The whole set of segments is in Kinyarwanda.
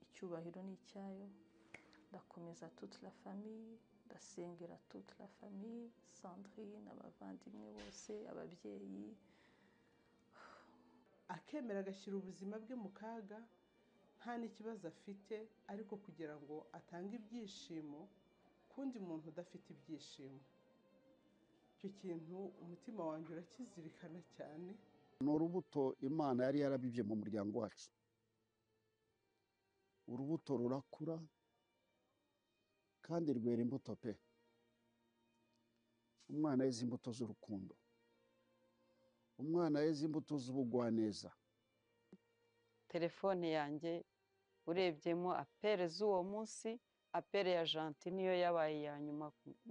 icyubahiro ni icyayo ndakomeza toute la famille ndasengera toute la famille sandrine abavandimwe bose ababyeyi akemera agashyira ubuzima bwe mu kaga nta n'ikibazo afite ariko kugira ngo atange ibyishimo ku wundi muntu udafite ibyishimo icyo kintu umutima wanjye urakizirikana cyane ni urubuto imana yari yarabibye mu muryango wacu urubuto rurakura kandi rwera imbuto pe umwana yeze imbuto z'urukundo umwana yeze imbuto z'ubugwaneza telefone yanjye urebyemo apere z'uwo munsi apere ya janti niyo yabaye iya nyuma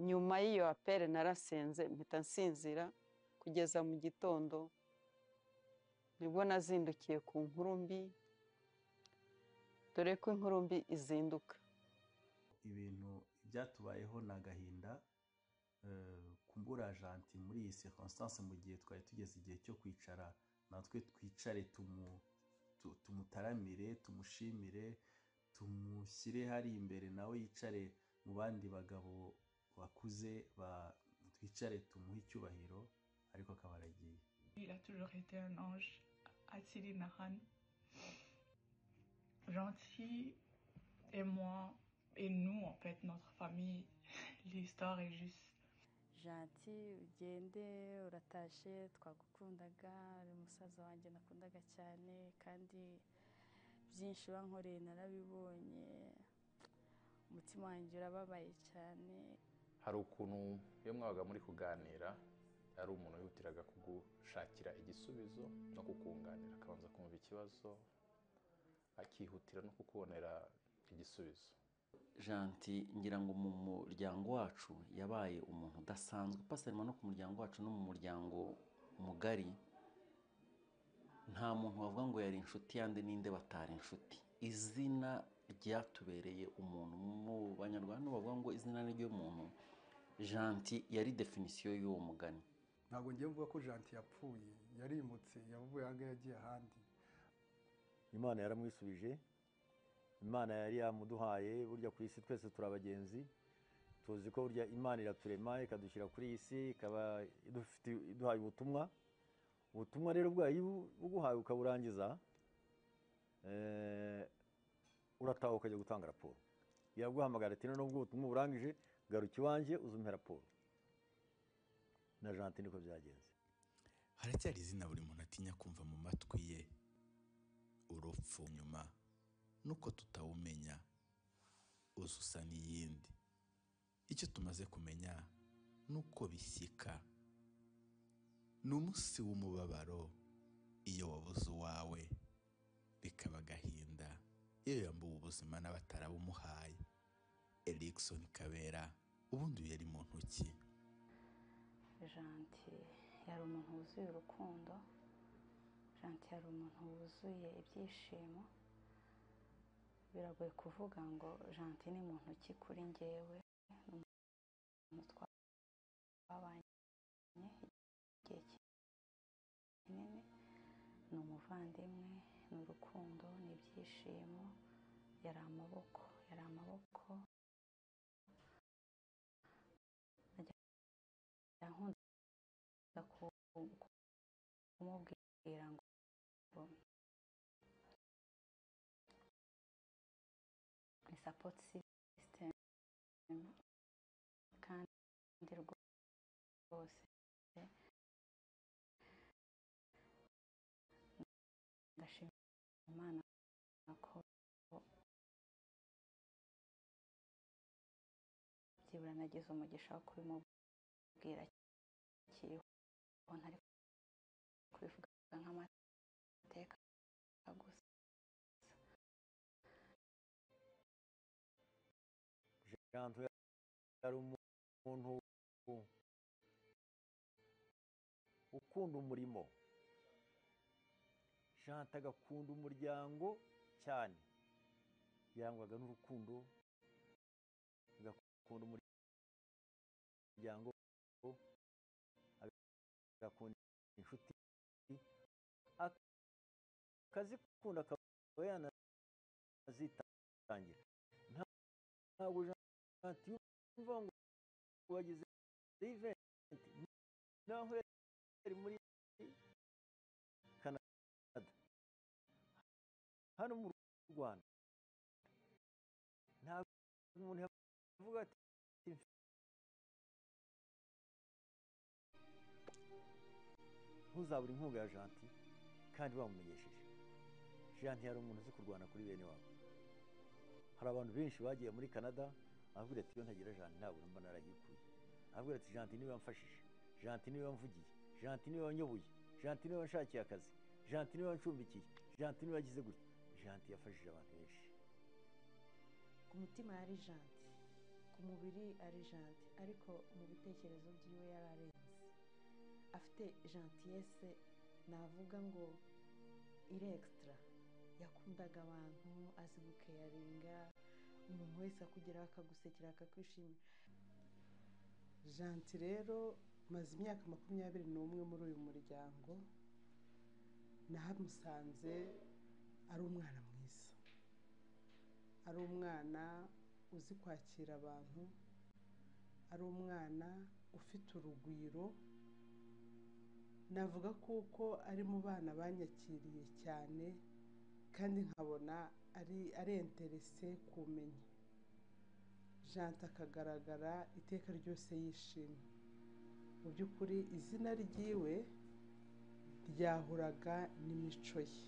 nyuma y'iyo apere narasenze mpita nsinzira kugeza mu gitondo nibwo nazindukiye ku nkuru mbi dore ko inkuru mbi izinduka ibintu byatubayeho ni agahinda ku mbura janti muri iyi circonstance mu gihe twari tugeze igihe cyo kwicara natwe twicare tumutaramire tumushimire tumushyire hari imbere nawe yicare mu bandi bagabo bakuze twicare tumuhe icyubahiro ariko akaba aragiye Il a toujours été un ange, Asili Nahan. Gentil, et moi, et nous, en fait, notre famille, l'histoire est juste. janti ugende uratashe twagukundaga uri umusaza wanjye nakundaga cyane kandi byinshi wankoreye narabibonye umutima wanjye urababaye cyane hari ukuntu iyo mwabaga muri kuganira hari umuntu wihutiraga kugushakira igisubizo no kukunganira akabanza kumva ikibazo akihutira no kukubonera igisubizo janti ngira ngo mu muryango wacu yabaye umuntu udasanzwe pasarima no ku muryango wacu no mu muryango mugari nta muntu wavuga ngo yari inshuti yande ninde batari inshuti izina ryatubereye umuntu mu banyarwanda bavuga ngo izina ry'umuntu janti yari definisiyo y'uwo mugani ntabwo ngiye mvuga ko janti yapfuye yarimutse yavuye ahangaha yagiye ahandi imana yaramwisubije imana yari yamuduhaye burya ku isi twese turi abagenzi tuzi ko burya imana iraturema ikadushyira kuri iyi si ikaba iduhaye ubutumwa ubutumwa rero bwayo iyo uguhaye ukaburangiza urataha ukajya gutanga raporo yaguhamagara ati nubwo ubutumwa burangije garuka iwanjye uzumpe raporo na janti niko byagenze haracyari izina buri muntu atinya kumva mu matwi ye urupfu nyuma nuko tutawumenya uzusa n'iyindi icyo tumaze kumenya ni uko bishyika ni umunsi w'umubabaro iyo wabuze uwawe bikaba agahinda iyo yambuwe ubuzima n'abatarabumuhaye erikisoni kabera ubundi yari mu ntoki janti yari umuntu wuzuye urukundo janti yari umuntu wuzuye ibyishimo biragoye kuvuga ngo janti ni mu ntoki kuri ngewe ni umuntu twabanye igihe kinini ni umuvandimwe ni urukundo ni ibyishimo yari amaboko yari amaboko nkunda kumubwira ngo ni sapoti sisitemu kandi rwose ndashima imana ko byibura nagize umugisha wo kubimubwira kiriho ntari kubivuga nk'amateka gusa janto yari umuntu ukunda umurimo janto agakunda umuryango cyane yangwaga n'urukundo agakunda umuryango agakunda inshuti akazikunda akaba yanazita birangira ntabwo janti yumva ngo wagize iventi naho yari muri kanada hano mu rwanda ntabwo umuntu yavuga ati ntuzabure inkunga ya janti kandi bamumenyesheje janti yari umuntu uzi kurwana kuri bene wabo hari abantu benshi bagiye muri canada avuga ati iyo ntagira janti ntabwo mba narayikuye avuga ati janti niwe wamfashije janti niwe wamvugiye janti niwe wanyoboye janti niwe wanshakiye akazi janti niwe wancumbikiye janti niwe wagize gutya janti yafashije abantu benshi ku mutima yari janti ku mubiri ari janti ariko mu bitekerezo byiwe yari arenze afite jantiyese navuga ngo irekisitara yakundaga abantu azi gukeyaringa umuntu wese akugeraho akagusekera akakwishimira janti rero maze imyaka makumyabiri n'umwe muri uyu muryango nahamusanze ari umwana mwiza ari umwana uzi kwakira abantu ari umwana ufite urugwiro navuga kuko ari mu bana banyakiriye cyane kandi nkabona ari ari interese kumenya jante akagaragara iteka ryose yishimye mu by'ukuri izina ryiwe ryahuraga n'imico ye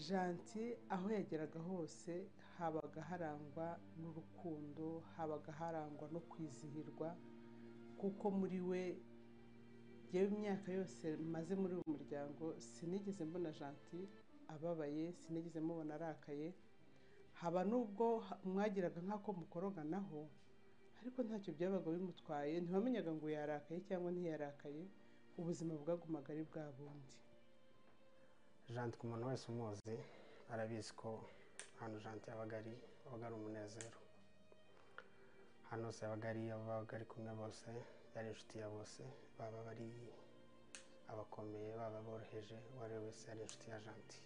janti aho yageraga hose habaga harangwa n'urukundo habaga harangwa no kwizihirwa kuko muri we yewe imyaka yose maze muri uyu muryango sinigeze mbona janti ababaye sinigeze mubona arakaye haba n'ubwo mwagiraga nk'ako mukoroganaho ariko ntacyo byabaga bimutwaye ntiwamenyaga ngo yarakaye cyangwa ntiyarakaye ubuzima bwagumaga ari bwa bundi janti ku muntu wese umuzi arabizi ko hano janti yabaga ari yabaga ari umunezero hano hose yabaga ari ababaga ari kumwe bose yari inshuti ya bose baba bari abakomeye baba boroheje uwo ari we wese yari inshuti ya janti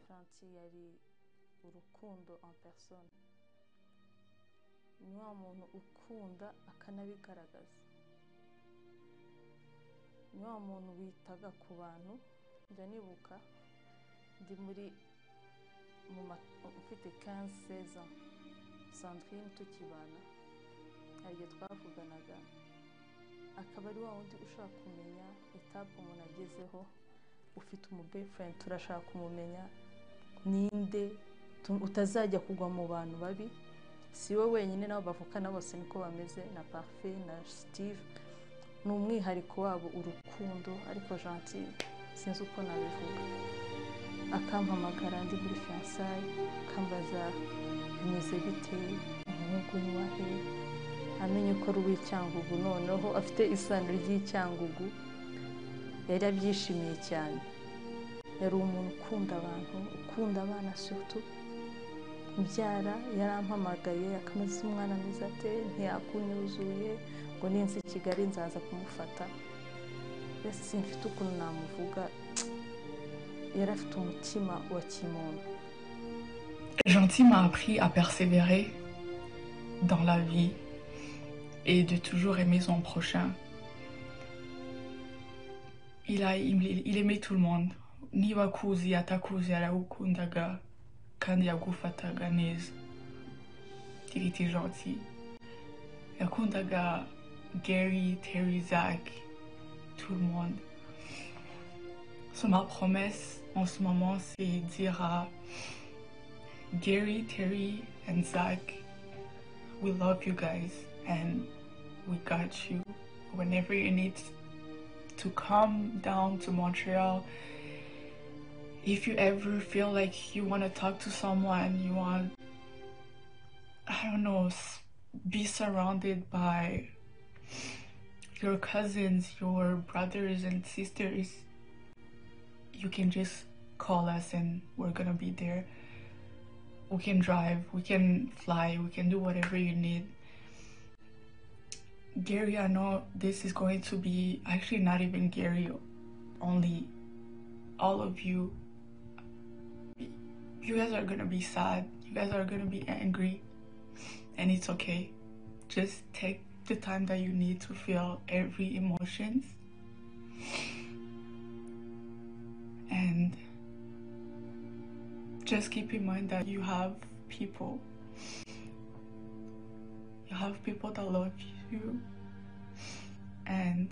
janti yari urukundo en persone ni wa muntu ukunda akanabigaragaza ni wa muntu witaga ku bantu njya nibuka ndi muri mfite kanse seza sandrine tukibana hari igihe twavuganaga akaba ari wa wundi ushaka kumenya etapu umuntu agezeho ufite umubefurendi turashaka kumumenya ninde utazajya kugwa mu bantu babi si we wenyine nabo bavukana bose niko bameze na parufe na sitive ni umwihariko wabo urukundo ariko janti sinzi uko nabivuga akampamagara ndi muri fiyansayi akambaza bimeze bite umuhungu ni wahe amenye ko ari uw'icyangugu noneho afite isano ry'icyangugu yari abyishimiye cyane yari umuntu ukunda abantu ukunda abana sutu mubyara yarampamagaye akamaze umwana mwiza ate ntiyakunyuzuye ngo ninzi i kigali nzaza kumufata mbese simfite ukuntu namuvuga yari afite umutima wa kimuntu Gentil m'a appris à persévérer dans la vie et de toujours aimer son prochain. Il, a, il, il aimait tout le monde. Ni wakuzi atakuzi alaukundaga kandi yagufataga neza. Il était gentil. Yakundaga Gary, Terry, Zach, tout le monde. So, ma promesse en ce moment, c'est dire à Gary, Terry, and Zach, we love you guys. and we got you whenever you need to come down to Montreal. If you ever feel like you want to talk to someone, you want, I don't know, be surrounded by your cousins, your brothers and sisters, you can just call us and we're gonna be there. We can drive, we can fly, we can do whatever you need. Gary, I know this is going to be actually not even Gary, only all of you. You guys are gonna be sad. You guys are gonna be angry. And it's okay. Just take the time that you need to feel every emotions. And just keep in mind that you have people. You have people that love you. And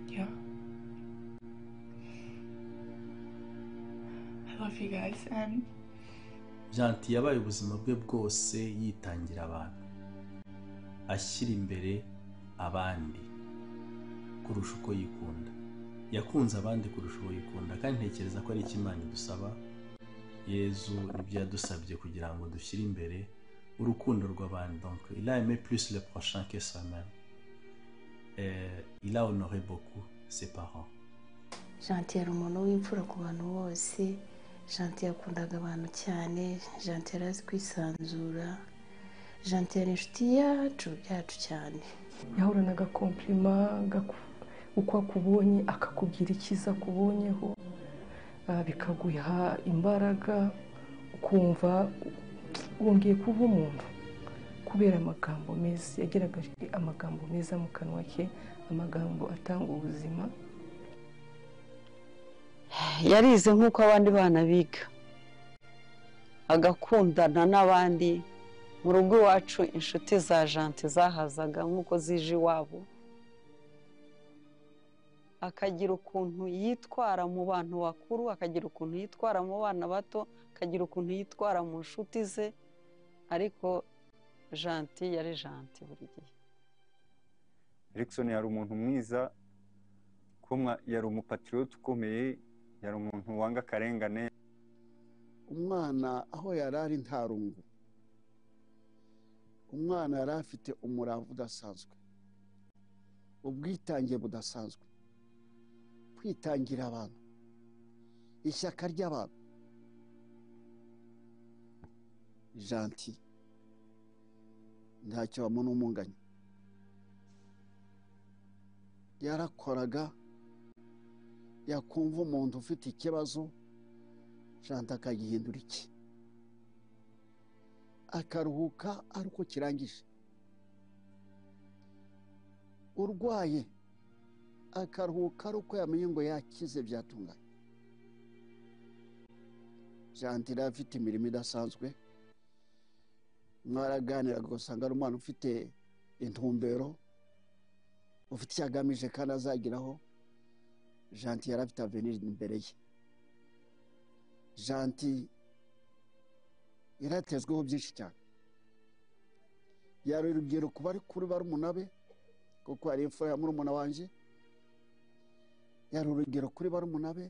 yeah. I love you guys and janti yabaye ubuzima bwe bwose yitangira abantu ashyira imbere abandi kurusha uko yikunda yakunze abandi kurusha uko yikunda kandi ntekereza ko ari ikimana idusaba yezu ibyo yadusabye kugira ngo dushyire imbere urukundo rw'abantu donc il a aimé plus le prochain que soi-même Euh, il a honoré beaucoup ses parents janti yari umuntu w'imfura ku bantu bose janti yakundaga abantu cyane janti yari azi kwisanzura janti yari inshuti yacu yacu cyane yahorana agakompirima uko akubonye akakubwira icyiza akubonyeho ah, bikaguha imbaraga ukumva wongeye kuba umuntu kubera amagambo meza yagaragaje amagambo meza mu kanwa ke amagambo atanga ubuzima yarize nk'uko abandi bana biga agakundana n'abandi mu rugo iwacu inshuti za janti zahazaga nk'uko zije iwabo akagira ukuntu yitwara mu bantu bakuru akagira ukuntu yitwara mu bana bato akagira ukuntu yitwara mu nshuti ze ariko janti yari janti buri gihe erikisoni yari umuntu mwiza kumwa yari umupatiriyote ukomeye yari umuntu wanga akarengane umwana aho yari ari nta rungu umwana yari afite umurava udasanzwe ubwitange budasanzwe kwitangira abantu ishyaka ry'abantu janti ntacyo bamubona umunganya yarakoraga yakumva umuntu ufite ikibazo janti akagihindura iki akaruhuka ari uko kirangije urwaye akaruhuka ari uko yamenye ngo yakize byatunganye janti yari afite imirimo idasanzwe mwaraganiraga ugasanga ari umwana ufite intumbero ufite icyo agamije kandi azageraho janti yari afite aveniri imbere ye janti yaratezweho byinshi cyane yari urubyiruko bari kuri barumuna be kuko hari imfura ya murumuna wanjye yari urugero kuri barumuna be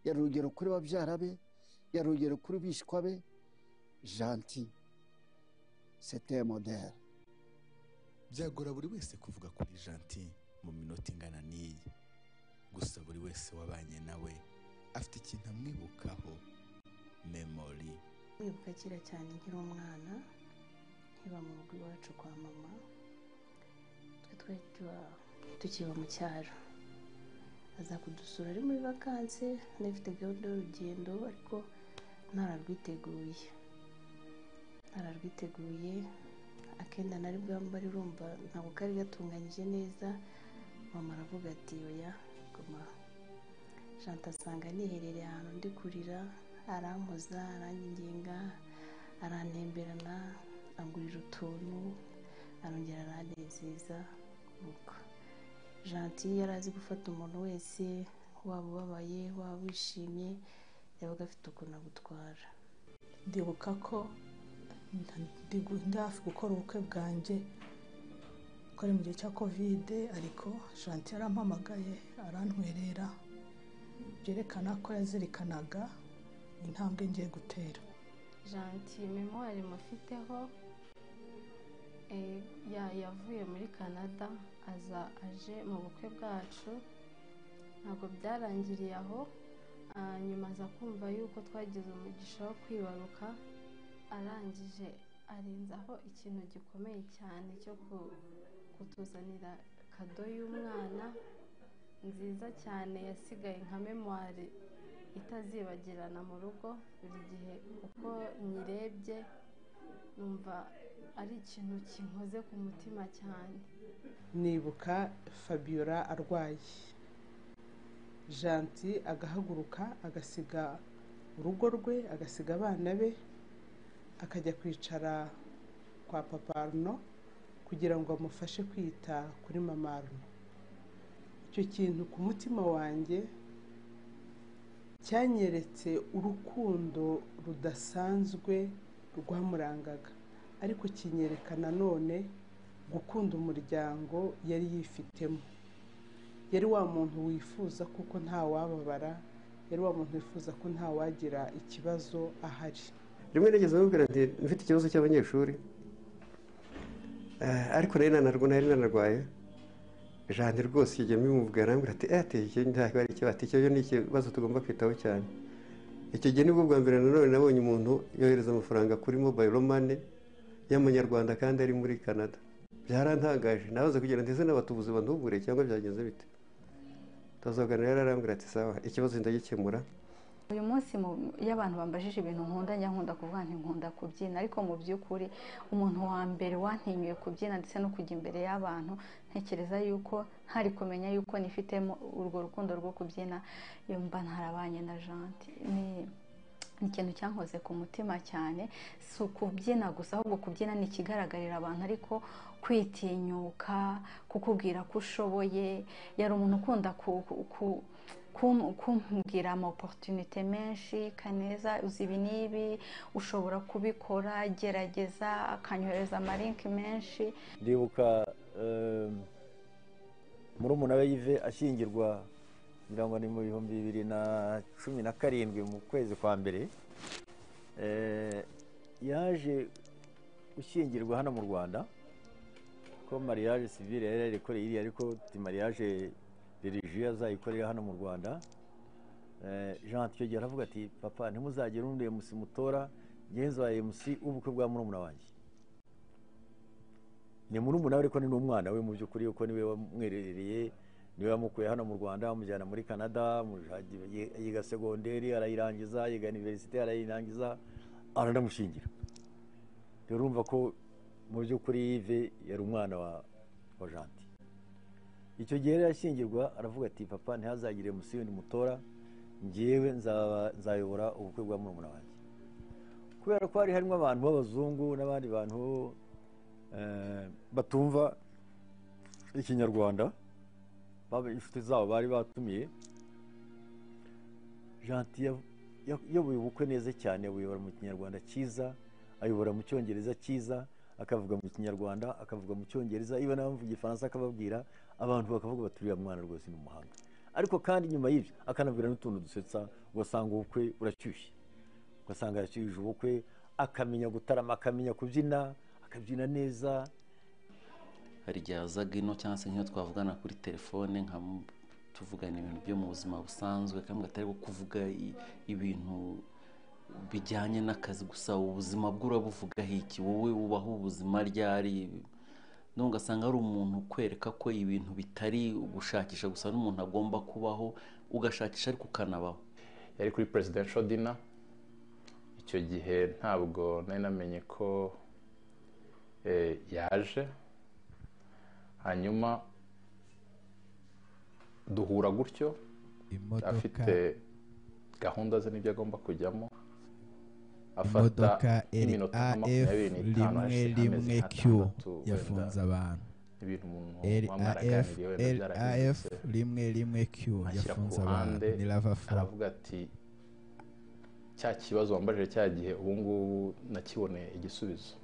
yari urugero kuri babyara be yari urugero kuri bishywa be janti sete modere byagora buri wese kuvuga kuri janti mu minota ingana n'iyi gusa buri wese wabanye nawe afite ikintu amwibukaho memori wibuka kera cyane nkiri umwana nkiba mu rugo iwacu kwa mama twe twari tuba- tukiba mu cyaro aza kudusura ari muri vakanse anafite gahunda y'urugendo ariko ntararwiteguye ntararwiteguye akenda nari bwambare urumva ntabwo kari gatunganyije neza mama aravuga ati oya guma janta asanga niherereye ahantu ndi kurira arampoza aranginga arantemberana angurira utuntu arongera aranezeza nuko janti yari azi gufata umuntu wese waba ubabaye waba wishimye yabaga afite ukuntu agutwara ndibuka ko nta- ndigu- ndafi gukora ubukwe bwanjye ko ari mu gihe cya kovide ariko shanti yarampamagaye arantwerera byerekana ko yazirikanaga intambwe ngiye gutera janti memwari mufiteho eh, ya- yavuye muri canada aza aje mu bukwe bwacu ntabwo byarangiriye aho ah, nyuma aza kumva yuko twagize umugisha wo kwibaruka arangije arenzaho ikintu gikomeye cyane cyo ku- kutuzanira kado y'umwana nziza cyane yasigaye nka memwari itazibagirana mu rugo buri gihe uko nyirebye numva ari ikintu kinkoze ku mutima cyane nibuka fabiola arwaye janti agahaguruka agasiga urugo rwe agasiga abana be akajya kwicara kwa papa aruno kugira ngo amufashe kwita kuri mama aruno icyo kintu ku mutima wanjye cyanyeretse urukundo rudasanzwe rwamurangaga ariko kinyereka nanone gukunda umuryango yari yifitemo yari wa muntu wifuza kuko ntawababara yari wa muntu wifuza ko ntawagira ikibazo ahari rimwe nigeze amubwira ati mfite ikibazo cy'abanyeshuri ariko nari nanarwa nari nanarwaye jane rwose icyo gihe mbimubwira arambwira ati eyateye icyo ntabwo ari ikibazo icyo ni ikibazo tugomba kwitaho cyane icyo gihe nibwo bwa mbere nanone nabonye umuntu yohereza amafaranga kuri mobayiro mane y'amanyarwanda kandi ari muri canada byarantangaje nabaza kugira ngo ndeze n'abatubuzi bandubure cyangwa byagenze bite tuzagana rero arambwira ati sawa ikibazo ndagikemura uyu munsi iyo abantu bambajije ibintu nkunda njya nkunda kuvuga nti nkunda kubyina ariko mu by'ukuri umuntu wa mbere wantinyuye kubyina ndetse no kujya imbere y'abantu ntekereza yuko ntari kumenya yuko nifitemo urwo rukundo rwo kubyina yumva ntarabanye na janti ni ikintu cyankoze ku mutima cyane si ukubyina gusa ahubwo kubyina ni ikigaragarira abantu ariko kwitinyuka kukubwira ko ushoboye yari umuntu ukunda ku kumbwira amaporutunite menshi kaneza uzi ibi n'ibi ushobora kubikora gerageza akanyohereza amarinki menshi ndibuka muri umunara yive ashyingirwa ngira ngo ni mu bihumbi bibiri na cumi na karindwi mu kwezi kwa mbere yaje gushyingirwa hano mu rwanda ko mariage sivire yari yarikoreye iriya ariko ti mariage religiyo azayikorera hano mu rwanda jean gihe aravuga ati papa ntimuzagire undi emusi mutora ngenzi wa emusi w'ubukwe bwa murumuna wanjye ni murumuna we ariko ni n'umwana we mu by'ukuri kuko niwe wamwerereye niwe wamukuye hano mu rwanda amujyana muri canada yiga segonderi arayirangiza yiga iniverisite arayirangiza aranamushingira rero urumva ko mu by'ukuri yive yari umwana wa janti icyo gihe rero yashyingirwa aravuga ati papa ntihazagire umusiyoni mutora ngewe nzayobora ubukwe bwa murumuna wanjye kubera ko hari harimo abantu b'abazungu n'abandi bantu batumva ikinyarwanda inshuti zabo bari batumiye janti yayoboye ubukwe neza cyane buyobora mu kinyarwanda cyiza ayobora mu cyongereza cyiza akavuga mu kinyarwanda akavuga mu cyongereza iyo n'abavuga igifaransa akababwira abantu bakavuga bati uriya mwana rwose ni umuhanga ariko kandi nyuma y'ibyo akanabwira n'utuntu dusetsa ugasanga ubukwe burashyushye ugasanga yashyuhije ubukwe akamenya gutarama akamenya kubyina akabyina neza hari igihe azaga ino cyangwa se nk'iyo twavugana kuri telefone nka tuvugana ibintu byo mu buzima busanzwe kandi atari kuvuga ibintu bijyanye n'akazi gusa ubuzima bwe urabuvugaho iki wowe ubaho ubuzima ryari none ugasanga ari umuntu ukwereka ko ibintu bitari gushakisha gusa n'umuntu agomba kubaho ugashakisha ariko ukanabaho yari kuri presidential dinner icyo gihe ntabwo nari namenye ko yaje hanyuma duhura gutyo afite gahunda ze n'ibyo agomba kujyamo imodoka raf rimwe rimwe q yafunze abantu raf raf rimwe rimwe q yafunze abantu ni lava aravuga ati cya kibazo wambajije cya gihe ubu ngubu nakiboneye igisubizo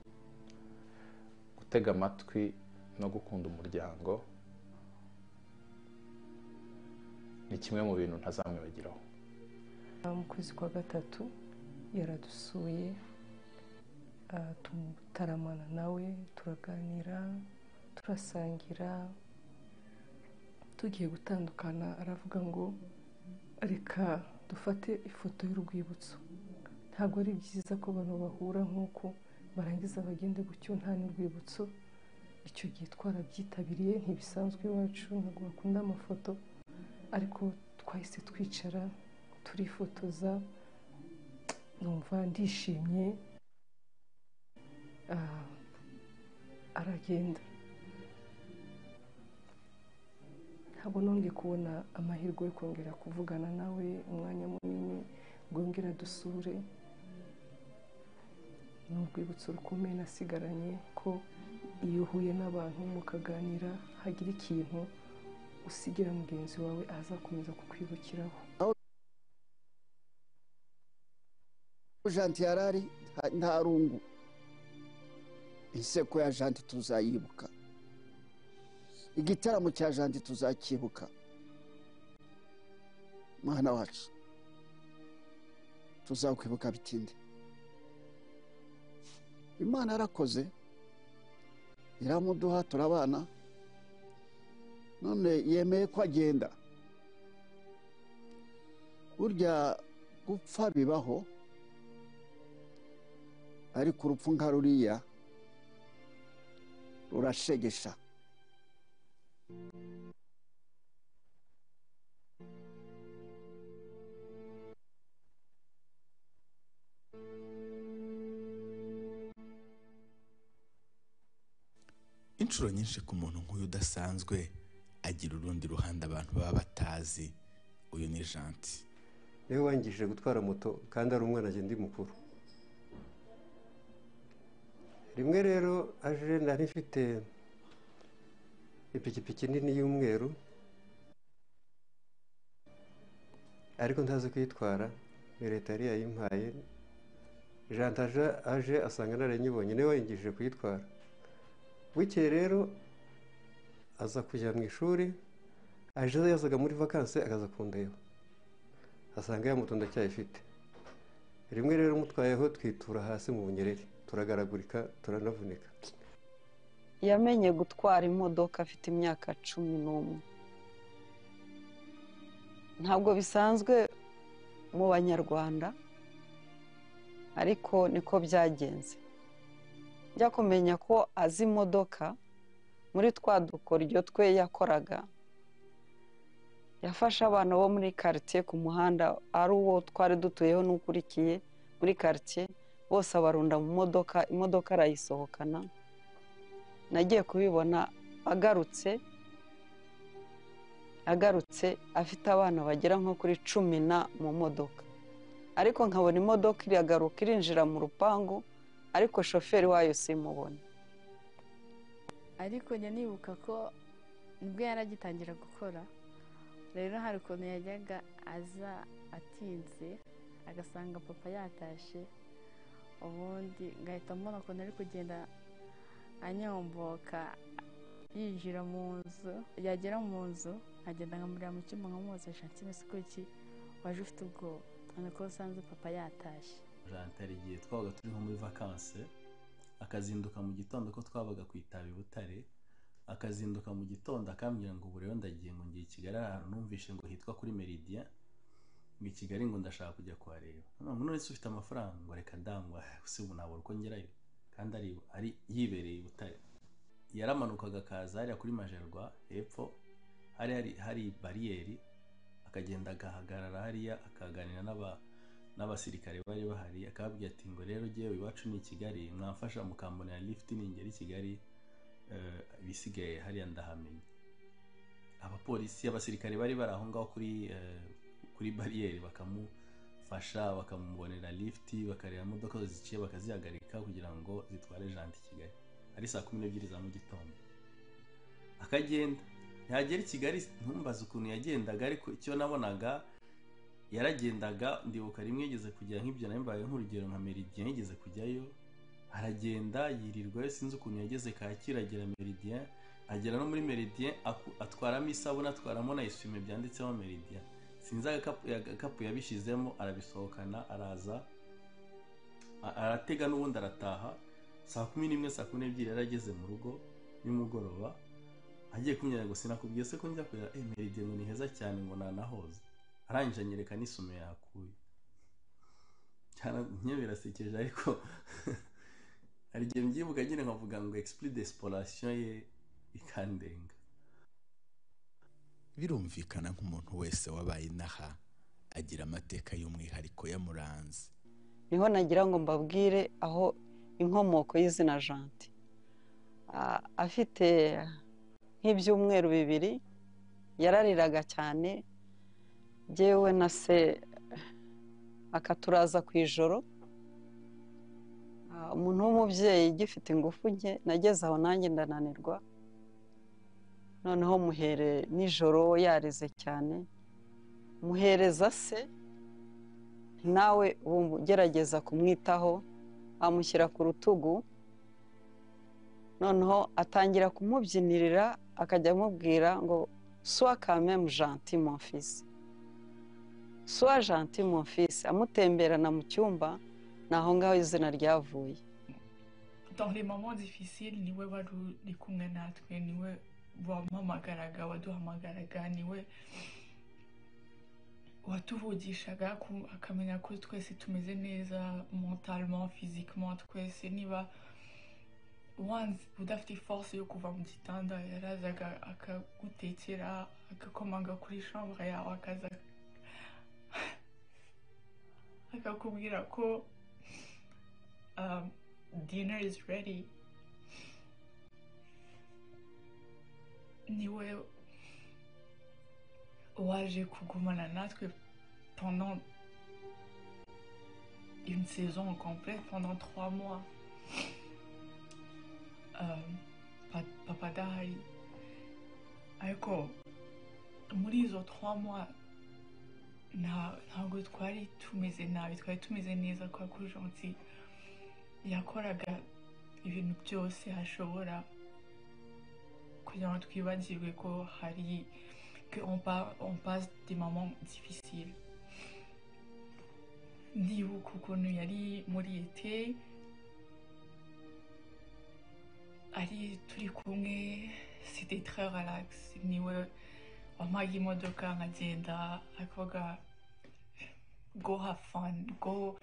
gutega amatwi no gukunda umuryango ni kimwe mu bintu ntazamwibagiraho mu kwezi kwa gatatu yaradusuye tutaramana nawe turaganira turasangira tugiye gutandukana aravuga ngo reka dufate ifoto y'urwibutso ntabwo ari byiza ko abantu bahura nk'uko barangiza bagende gutyo nta n'urwibutso icyo gihe twarabyitabiriye ntibisanzwe iwacu ntabwo bakunda amafoto ariko twahise twicara turifotoza numva ndishimye ah, aragenda ntabwo nongeye kubona amahirwe yo kongera kuvugana nawe umwanya munini rwongera dusure ni urwibutso rukomeye nasigaranye ko iyo uhuye n'abantu mukaganira hagira ikintu usigira mugenzi wawe azakomeza kukwibukiraho janti yarari nta rungu inseko ya janti tuzayibuka igitaramo cya janti tuzakibuka mwana wacu tuzakwibuka bitinde imana yarakoze iramuduha turabana none yemeye ko agenda burya gupfa bibaho ariko urupfu nka ruriya rurashegesha inshuro nyinshi ku muntu nk'uyu udasanzwe agira urundi ruhande abantu baba batazi uyu ni janti niwe wangije gutwara moto kandi ari umwana agenda mukuru rimwe rero aje nari mfite ipikipiki nini y'umweru ariko ntazi kuyitwara ni leta yari yayimpaye jantaje aje asanga naranyibonye niwe wangije kuyitwara bukeye rero aza kujya mu ishuri aje yazaga muri vakansi akaza kundeba asanga ya moto ndacyayifite rimwe rero mutwayeho twitura hasi mu bunyereri turagaragurika turanavunika yamenye gutwara imodoka afite imyaka cumi n'umwe ntabwo bisanzwe mu banyarwanda ariko niko byagenze njya kumenya ko azi imodoka muri twa dukoryo twe yakoraga yafashe abana bo muri karitsiye ku muhanda ari uwo twari dutuyeho n'ukurikiye muri karitsiye bose abarunda mu modoka imodoka arayisohokana nagiye kubibona agarutse agarutse afite abana bagera nko kuri cumi na mu modoka ariko nkabona imodoka iragaruka irinjira mu rupangu ariko shoferi wayo simubona ariko njya nibuka ko nibwo yari agitangira gukora rero hari ukuntu yajyaga aza atinze agasanga papa yatashye ubundi ngahita mbona ukuntu ari kugenda anyomboka yinjira mu nzu yagera mu nzu nkagenda nkamurira mu cyumba nkamuhozesha nshinga iki waje ufite ubwoba none ko usanze papa yatashye hari igihe twabaga turi nko muri vakanse akazinduka mu gitondo ko twabaga ku itabi butare akazinduka mu gitondo akambwira ngo ubu rero ndagiye ngo ngiye i kigali ahantu numvishe ngo hitwa kuri meridiya ngo i kigali ngo ndashaka kujya kuhareba none none se ufite amafaranga ngo reka ndangwa si ubu nabura uko ngerayo kandi ari ari yibereye i butare yaramanukaga akaza hariya kuri majerwa hepfo hari hari hari bariyeri akagenda agahagarara hariya akaganira n'aba n'abasirikare bari bahari akababwira ati ngo rero ngewe iwacu ni i kigali mwamfasha mukambonera lifuti ningera i kigali ibisigaye hariya ndahamenye abapolisi abasirikare bari bari aho ngaho kuri kuri bariyeri bakamufasha bakamubonera lifuti bakareba imodoka ziciye bakazihagarika kugira ngo zitware janti i kigali ari saa kumi n'ebyiri za mu gitondo akagenda ntihagera i kigali ntumbaze ukuntu yagendaga ariko icyo nabonaga yaragendaga ndibuka rimwe yigeze kujya nk'ibyo nambaye nk'urugero nka meridiya yigeze kujyayo aragenda yirirwayo sinzi ukuntu yageze kacyiru agera meridiya agera no muri meridiya atwaramo isabune atwaramo na eswime byanditseho meridiya sinzi agakapu yabishyizemo arabisohokana araza aratega n'ubundi arataha saa kumi n'imwe saa kumi n'ebyiri yari ageze mu rugo nimugoroba agiye kunyura ngo sinakubwiye se ko njya kureba meridiya ngo ni heza cyane ngo nanahoze arangije anyereka n'isume yakuye nyine birasekeje ariko hari igihe mbyibuka nyine nkavuga ngo explore d'exploration ye ikandenga birumvikana nk'umuntu wese wabaye inaha agira amateka y'umwihariko yamuranze niho nagira ngo mbabwire aho inkomoko y'izina janti Ah, afite nk'ibyumweru bibiri yarariraga cyane yewe na se akaturaza ku ijoro Ah, umuntu w'umubyeyi ugifite ingufu nke nageze aho nanjye ndananirwa noneho muhere nijoro yarize cyane muhereza se nawe ubu ugerageza kumwitaho amushyira ku rutugu noneho atangira kumubyinirira akajya amubwira ngo suwa kamemu janti mofisi suwa janti mofisi amutemberana mu cyumba ni aho ngaho izina ryavuye dans les moments difficiles niwe wari uri kumwe natwe niwe wampamagaraga waduhamagaraga niwe watuvugishaga ku- akamenya ko twese tumeze neza mentalement physiquement twese niba once udafite force yo kuva mu gitanda yarazaga akagutekera agakomanga kuri chambre yawe akaza akakubwira ko um, dinner is ready niwe waje kugumana natwe pendant une saison complète pendant trois mois Euh, pa- papa dahari ariko muri izo trois mois nta- ntabwo twari tumeze nabi twari tumeze neza kwa ko gentil yakoraga ibintu byose ashobora kugira ngo twibagirwe ko hari que on, pa- on passe des moments difficiles ndibuka ukuntu yari muri ete ari turi kumwe c'était très relax niwe wampaga imodoka nkagenda akavuga go have fun go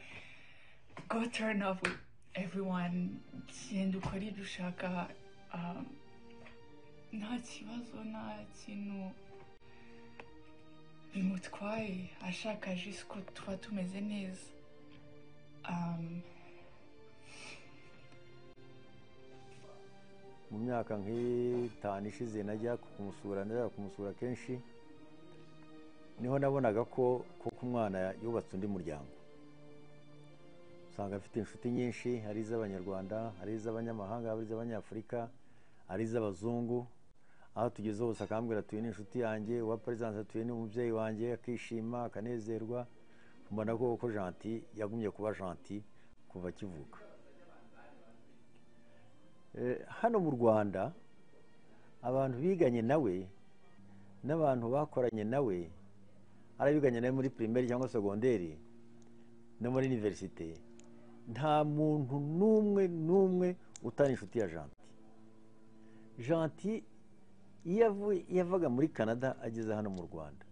go turn up with everyone genda ukore ibyo ushaka um, nta kibazo nta kintu bimutwaye ashaka jisi ko tuba tumeze neza Um, mu myaka nk'itanu ishize najya kumusura najya kumusura kenshi niho nabonaga ko kuko umwana yubatse undi muryango usanga afite inshuti nyinshi ari iz'abanyarwanda ari iz'abanyamahanga ari iz'abanyafurika ari iz'abazungu aho tugeze hose akambwira atuye n'inshuti yanjye uwa perezidansi atuye n'umubyeyi wanjye akishima akanezerwa mbona ko ko janti yagumye kuba janti kuva akivuka Eh, hano mu rwanda abantu biganye nawe n'abantu bakoranye nawe ari abiganye nawe muri pirimeri cyangwa segonderi no muri iniverisite nta muntu n'umwe n'umwe utari inshuti ya janti janti iyo avuye- iyo yavaga muri canada ageze hano mu rwanda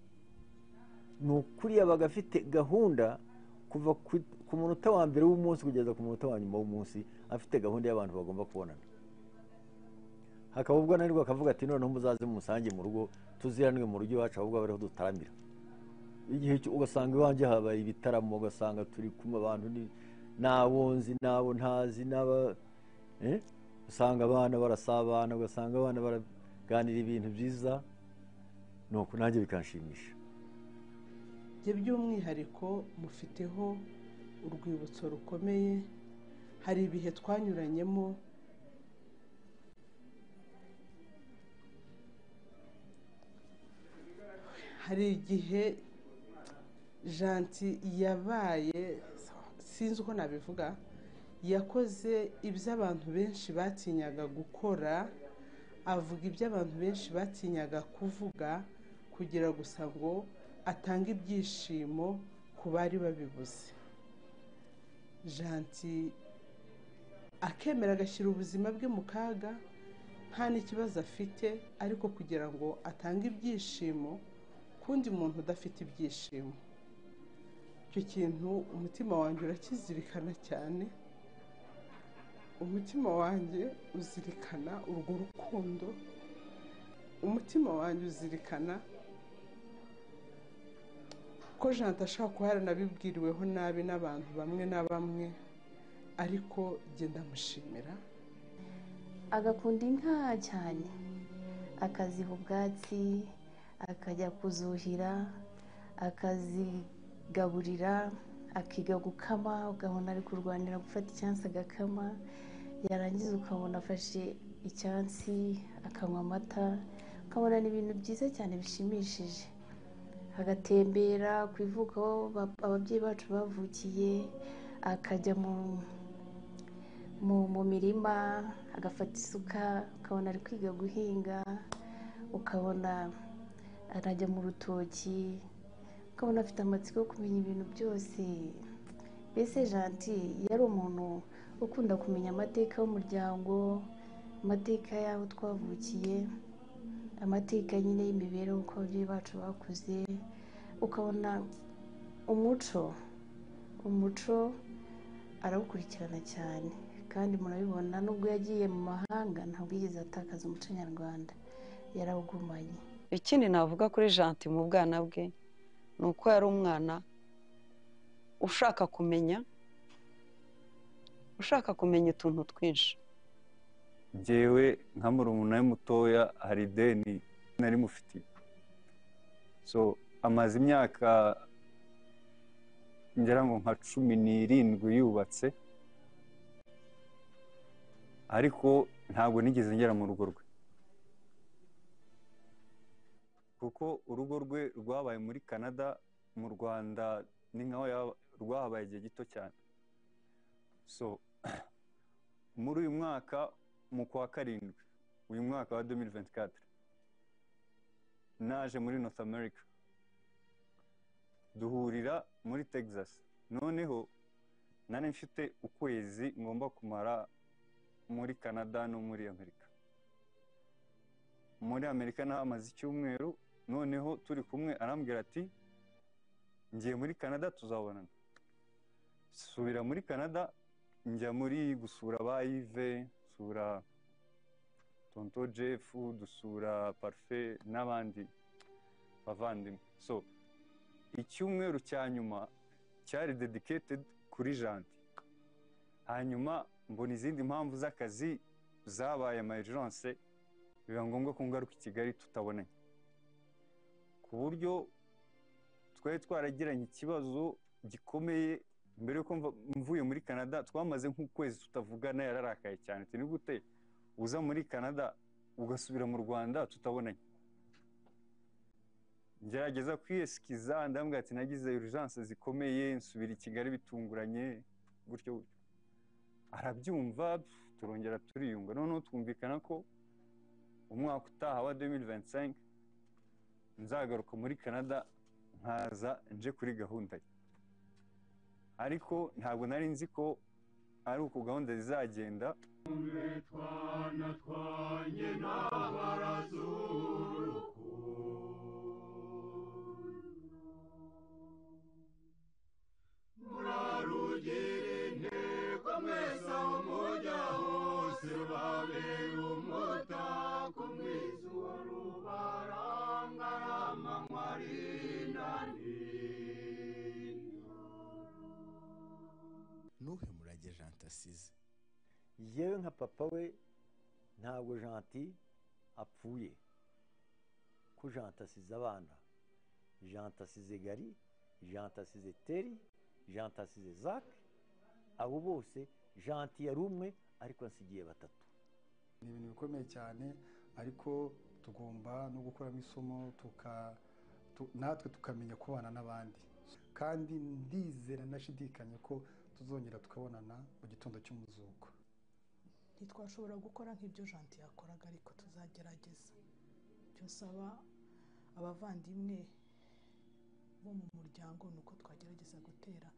ni ukuri yabaga afite gahunda kuva ku- ku munota wa mbere w'umunsi kugeza ku munota wa nyuma w'umunsi afite gahunda y'abantu bagomba kubonana hakaba ubwo nanirwa akavuga ati noneho muzaze musange mu rugo tuziranwe mu rugo iwacu ahubwo abe ariho dutaramira igihe cyo- ugasanga iwanjye habaye ibitaramo ugasanga turi kumwe abantu ni- n'abo nzi n'abo ntazi n'aba eh? usanga abana barasabana ugasanga abana baraganira ibintu byiza nuko nanjye bikanshimisha ibyo by'umwihariko mufiteho urwibutso rukomeye hari ibihe twanyuranyemo hari igihe janti yabaye sinzi uko nabivuga yakoze ibyo abantu benshi batinyaga gukora avuga ibyo abantu benshi batinyaga kuvuga kugira gusa ngo atange ibyishimo ku bari babibuze janti akemera agashyira ubuzima bwe mu kaga nta n'ikibazo afite ariko kugira ngo atange ibyishimo kundi muntu udafite ibyishimo icyo kintu umutima wanjye urakizirikana cyane umutima wanjye uzirikana urwo rukundo umutima wanjye uzirikana ko janta ashobora kuba yaranabibwiriweho nabi n'abantu bamwe na bamwe ariko genda ndamushimira agakunda inka cyane akaziha ubwatsi akajya kuzuhira akazigaburira akiga gukama ugabona ari kurwanira gufata icyansi agakama yarangiza ukabona afashe icyansi akanywa amata ukabona ni ibintu byiza cyane bishimishije agatembera ku ivuko aho ba- ababyeyi bacu bavukiye akajya mu- mu- mu mirima agafata isuka ukabona ari kwiga guhinga ukabona arajya mu rutoki ukabona afite amatsiko yo kumenya ibintu byose mbese janti yari umuntu ukunda kumenya amateka y'umuryango amateka y'aho twavukiye amateka nyine y'imibereho uko ababyeyi bacu bakuze ukabona umuco umuco arawukurikirana cyane kandi murabibona nubwo yagiye mu mahanga ntabwo yigeze atakaza umuco nyarwanda yarawugumanye ikindi navuga kuri janti mu bwana bwe ni uko yari umwana ushaka kumenya ushaka kumenya utuntu twinshi njyewe nka murumuna we mutoya hari ideni nari mufitiye so amaze imyaka ngira ngo nka cumi n'irindwi yubatse ariko ntabwo nigeze ngera mu rugo rwe kuko urugo rwe rwabaye muri canada mu rwanda ni nkaho yaba- rwahabaye igihe gito cyane so muri uyu mwaka mu kwa karindwi uyu mwaka wa 2024 naje muri north america duhurira muri texas noneho nari mfite ukwezi ngomba kumara muri canada no muri amerika muri amerika nahamaze icyumweru noneho turi kumwe arambwira ati ngiye muri canada tuzabonana subira muri canada njya muri gusura ba yive dusura tonto jefu dusura parufe n'abandi bavandimwe so icyumweru cya nyuma cyari dedicated kuri janti hanyuma mbona izindi mpamvu z'akazi zabaye emergency biba ngombwa ko ngaruka i kigali tutabonanye ku buryo twari twaragiranye ikibazo gikomeye mbere yuko mva- mvuye muri canada twamaze nk'ukwezi tutavugana yararakaye cyane ati ni gute uza muri canada ugasubira mu rwanda tutabonanye ngerageza kwiyesikiza ndambwira ati nagize urugence zikomeye nsubira i kigali bitunguranye gutyo gutyo arabyumva pf, turongera turiyunga noneho twumvikana ko umwaka utaha wa 2025 nzagaruka muri canada nkaza nje kuri gahunda ye ariko ntabwo nari nzi ko ari uko gahunda zizagenda ntuhe murage jante asize yewe nka papa we ntabwo janti apfuye ko janti asize abana janti asize gari janti asize teri janti asize zake abo bose janti yari umwe ariko asigiye batatu ni ibintu bikomeye cyane ariko tugomba no gukuramo isomo tuka- tu- natwe tukamenya kubana n'abandi kandi ndizera nashidikanya ko tuzongera tukabonana mu gitondo cy'umuzuko ntitwashobora gukora nk'ibyo janti yakoraga ariko tuzagerageza ibyo nsaba abavandimwe bo mu muryango ni uko twagerageza gutera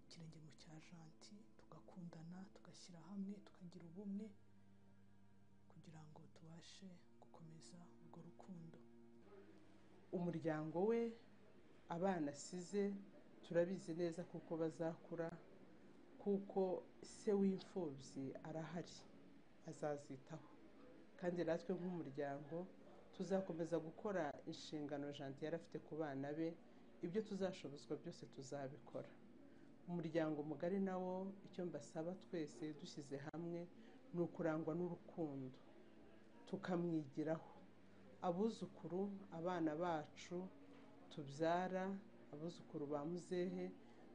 ikirenge mu cya janti tugakundana tugashyira hamwe tukagira ubumwe kugira ngo tubashe gukomeza urwo rukundo umuryango we abana asize turabizi neza kuko bazakura kuko se w'imfubyi arahari azazitaho kandi natwe nk'umuryango tuzakomeza gukora inshingano janti yari afite ku bana be ibyo tuzashobozwa byose tuzabikora umuryango mugari nawo icyo mbasaba twese dushyize hamwe ni ukurangwa n'urukundo tukamwigiraho abuzukuru abana bacu tubyara abuzukuru ba muzehe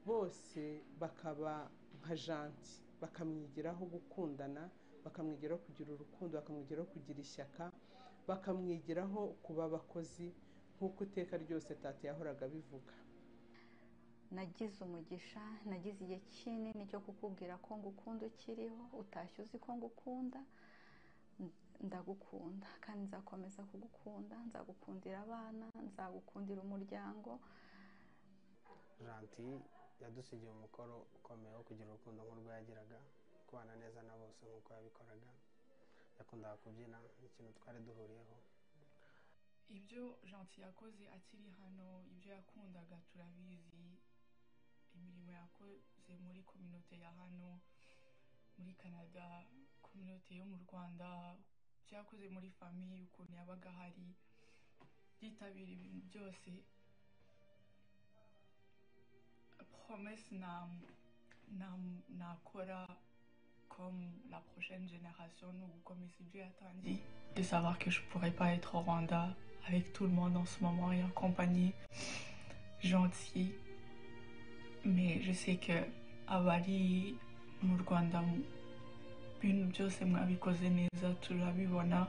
bose bakaba nka janti bakamwigiraho gukundana bakamwigiraho kugira urukundo bakamwigiraho kugira ishyaka bakamwigiraho kuba abakozi nk'uko iteka ryose tata yahoraga abivuga nagize umugisha nagize igihe kinini cyo kukubwira ko ngukunda ukiriho utashye uzi ko ngukunda ndagukunda kandi nzakomeza kugukunda nzagukundira abana nzagukundira umuryango janti yadusigiye umukoro ukomeye wo kugira urukundo nk'urwo yagiraga kubana neza na bose nk'uko yabikoraga yakundaga kubyina ikintu twari duhuriyeho ibyo janti yakoze akiri hano ibyo yakundaga turabizi imirimo yakoze muri kominote ya hano muri canada kominote yo mu rwanda ibyo yakoze muri famiye ukuntu yabaga ahari yitabira ibintu byose promesse nakora comme la prochaine génération nous comme ici Dieu attendit de savoir que je pourrais pas être au Rwanda avec tout le monde en ce moment et en compagnie gentille mais je sais que à Bali mu Rwanda ibintu byose mwabikoze neza turabibona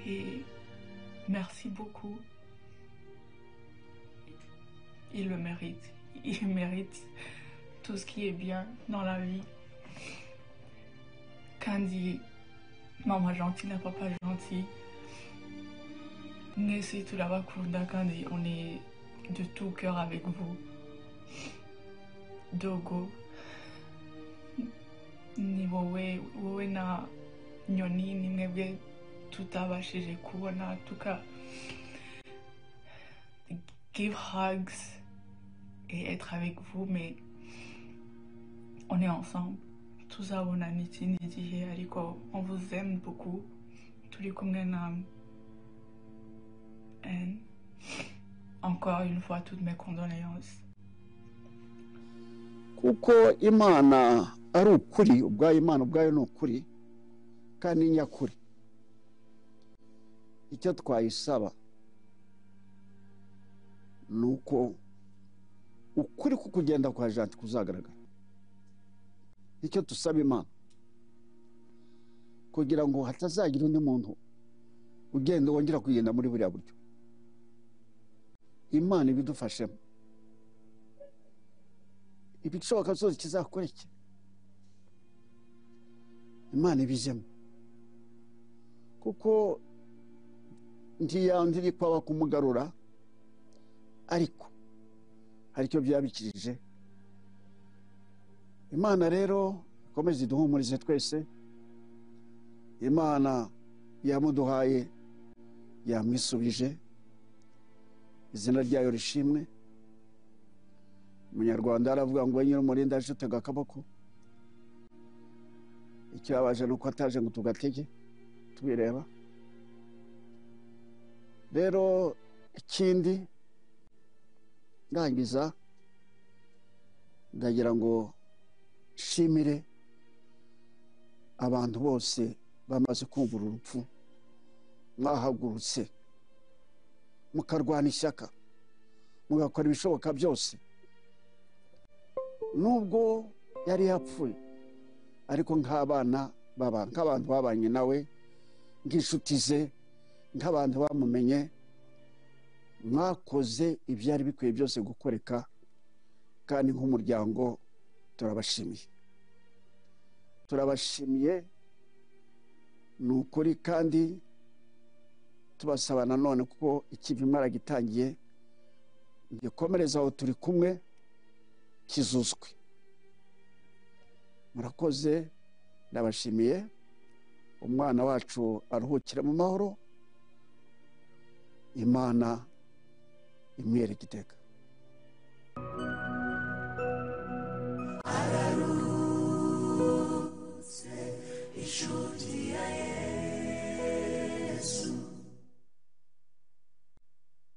et merci beaucoup il le mérite. Il mérite tout ce qui est bien dans la vie. Candy, maman gentille, n'a papa gentil. Nessie Tulava Kunda Candy, on est de tout cœur avec vous. Dogo. Ni wowe, wowe na nyoni, ni mwebwe tutabashije kubona en tout cas give hugs et être avec vous, mais on est ensemble. Tout ça, on a niti niti ariko. On vous aime beaucoup. Tous les Kongenam. Et encore une fois, toutes mes condoléances. kuko imana ari ukuri ubwayo imana ubwayo ni ukuri kandi ni nyakuri icyo twayisaba ni uko ukuri ku kugenda kwa janti kuzagaragara icyo dusaba imana kugira ngo hatazagira undi muntu ugenda wongera kugenda muri buriya buryo imana ibidufashemo ibishoboka byose kizakoreke imana ibijemo kuko ntiyandi iri kwaba kumugarura ariko hari icyo byabikirije imana rero ikomeze iduhumurize twese imana yamuduhaye yamwisubije izina ryayo rishimwe umunyarwanda aravuga ngo we nyir'umurinda aje utega akaboko icyabaje ni uko ataje ngo tugatege tubireba rero ikindi ndangiza ndagira ngo nshimire abantu bose bamaze kumvura urupfu mwahagurutse mukarwana ishyaka mugakora ibishoboka byose nubwo yari yapfuye ariko nk'abana nk'abantu babanye nawe nk'inshuti ze nk'abantu bamumenye mwakoze ibyari bikwiye byose gukoreka kandi nk'umuryango turabashimiye turabashimiye ni ukuri kandi tubasaba nanone kuko ikivi mwaragitangiye gikomereza aho turi kumwe kizuzwe murakoze ndabashimiye umwana wacu aruhukira mu mahoro imana imwereka iteka